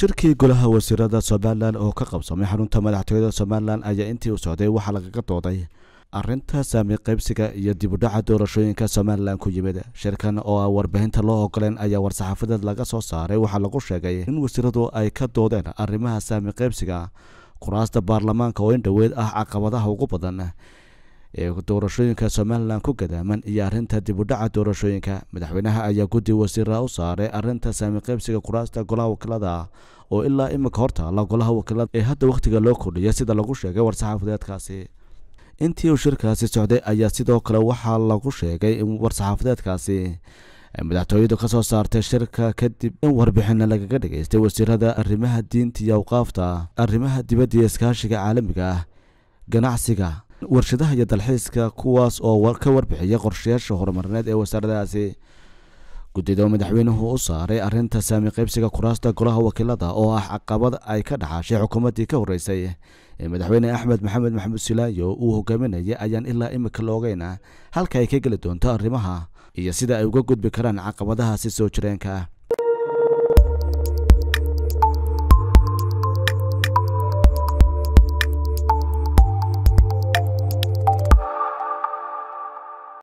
shirkii golaha wasiirada somalilan oo ka qabsamay xarunta madaxtooyada somalilan ayaa intii u socday waxaa lagaga dooday arrinta saami qaybsiga iyo dibudhaca doorashooyinka somalilan ku yimid shirkan oo aan warbaahinta loo ogoleen ayaa war-saxaafadeed laga soo saaray waxaa lagu sheegay in wasiiradu ay ka doodeen arrimaha saami qaybsiga kuraasta baarlamaanka oo in dhoweed ah caqabadaha ugu badan ee doorashooyinka somalilan ku gadaaman iyo arrinta dibudhaca doorashooyinka madaxweynaha ayaa guddi wasiira u saaray arrinta saami qaybsiga kuraasta golaha wakiilada oo ilaa imika hortaala golaha wakiilada ee hadda wakhtiga loo kordhiyay sida lagu sheegay war-saxaafadeedkaasi intii uu shirkaasi socday ayaa sidoo kale waxaa lagu sheegay in war-saxaafadeedkaasi madaxtooyadu ka soo saartay shirka kadib in warbixina lagaga dhageystay wasiirada arrimaha diinta iyo awqaafta arrimaha dibadda iyo iskaashiga caalamiga ah ganacsiga warshadaha iyo dalxiiska kuwaas oo ka warbixiyay qorshayaasha horumarineed ee wasaaradahaasi guddida madaxweynuhu u saaray arrinta saami qaybsiga kuraasta golaha wakiilada oo ah caqabad ay ka dhaxashay xukuumaddii ka horreysay ee madaxweyne axmed maxamed maxamuud silaayo uu hogaaminayay ayaan ilaa imika la ogeyn halka ay ka geli doonto arrimaha iyo sida ay uga gudbi karaan caqabadahaasi soo jireenka